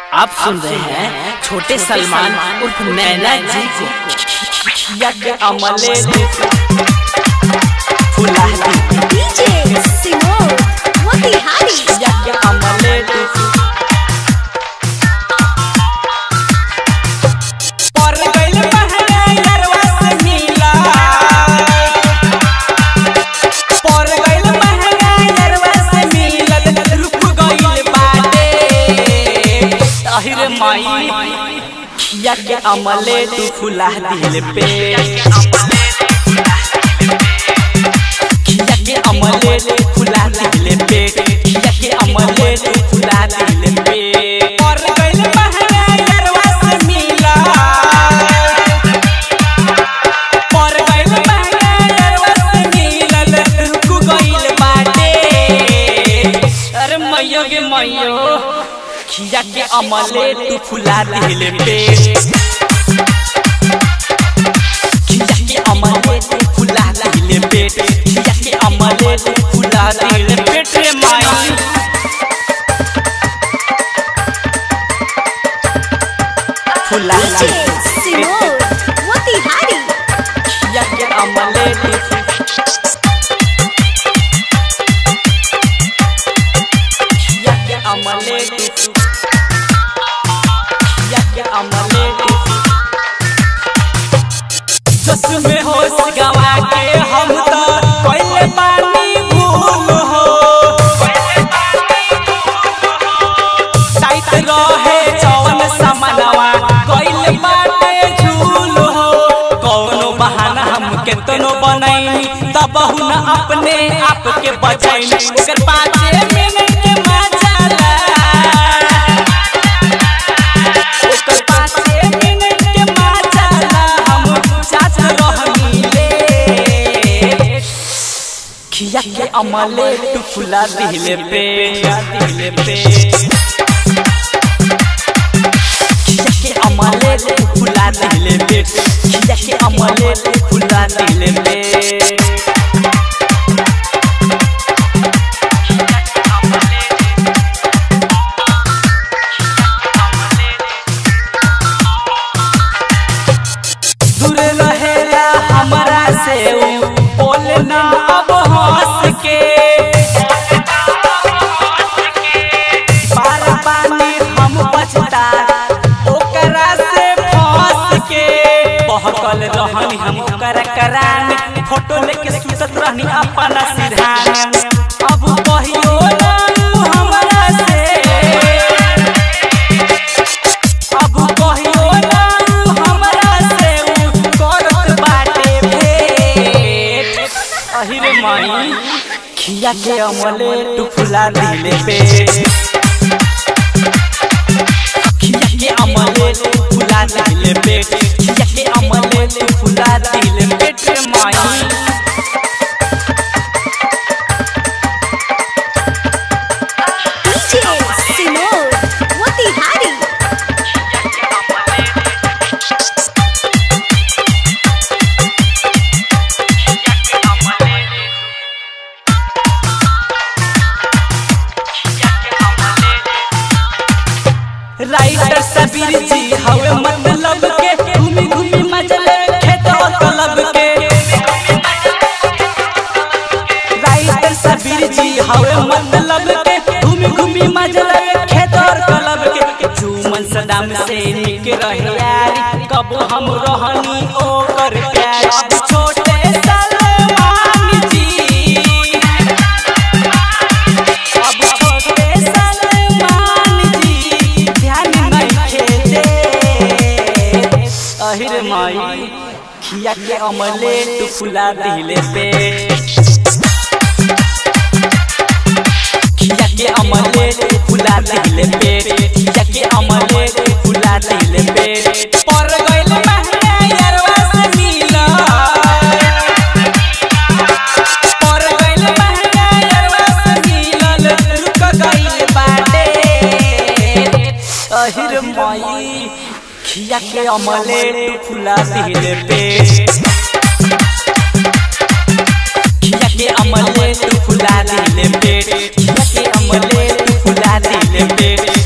आप सुन रहे हैं छोटे सलमान उर्फ नैना जी को यज्ञ अमले फुलाती DJ Simone Motihari यज्ञ अमले पर गइल महंगा यरवा से मिला पर गइल महंगा यरवा से मिलल रुक गइल बाटे अहिरे माई खिया के अमले तू फुला दिल पे खिया के अमले तू फुला दिल पे खिया के अमले तू फुला दिल पे पर गइल महंगा यरवा से मिला पर गइल महंगा यरवा से मिलल रुक गइल बाटे अरे मैयो गे मैयो खिया के अमले तू फुला दिल पे खिया के अमले तू फुला दिल पे खिया के अमले तू फुला दिल पेट रे माई फुला DJ Simone Motihari खिया के अमले तू खिया के अमले तू खिया के अमले तू सस में होश गवा के हम तो पहले पानी भूल हो टाइट रहे जौन समनवा कइल बाटे झूल हो कौनो बहाना हम केतनो बनैनी तब हुन अपने आप के बचैनी ओकर पाँचे मिनट के मजाला ओकर पाँचे मिनट के मजाला हम चाच रहनी ले खिया के अमले तू फुला दिले पे दिले पे खिया के अमले तू फुला दिले पे खिया के अमले तू फुला दिले पे दूर रहेला हमरा से ऊ बोले ना अब हंस के पार पानी हम बचता ओकरा से फंस के बहकल रहनी हम ओकरा करान फोटो लेके सुतत रहनी अपना सिरहान अब कहियो ना ऊ हमरा से अब कहियो ना ऊ हमरा से ऊ करत बाटे भेट अहिरे माई खिया के अमले तू फुला दिले पे खिया के अमले तू फुला दिले पे खिया के अमले तू फुला दिले पेट रे माई DJ Simone Motihari writer Sabir ji हवे मतलब के घूमी घूमी मजले खेत और कलब के राइटर सबीर जी हवे मतलब के घूमी घूमी मजले खेत और कलब के जुमन सदाम से निक रहे यारी कब हम रहनी ओकर प्यार अब छोटे सलमान जी अब छोटे सलमान जी ध्यान नहीं खेते अहिर माई खिया के अमले तू फुला दिले पे खिया के अमले तू फुला दिले पे खिया के अमले तू फुला दिले पे पर गइल महंगा यरवा से मिला पर गइल महंगा यरवा से मिलल रुक गइल बाटे अहिर माई खिया के अमले तू फुला दिले पे खिया के अमले तू फुला दिले पे खिया के अमले तू फुला दिले पे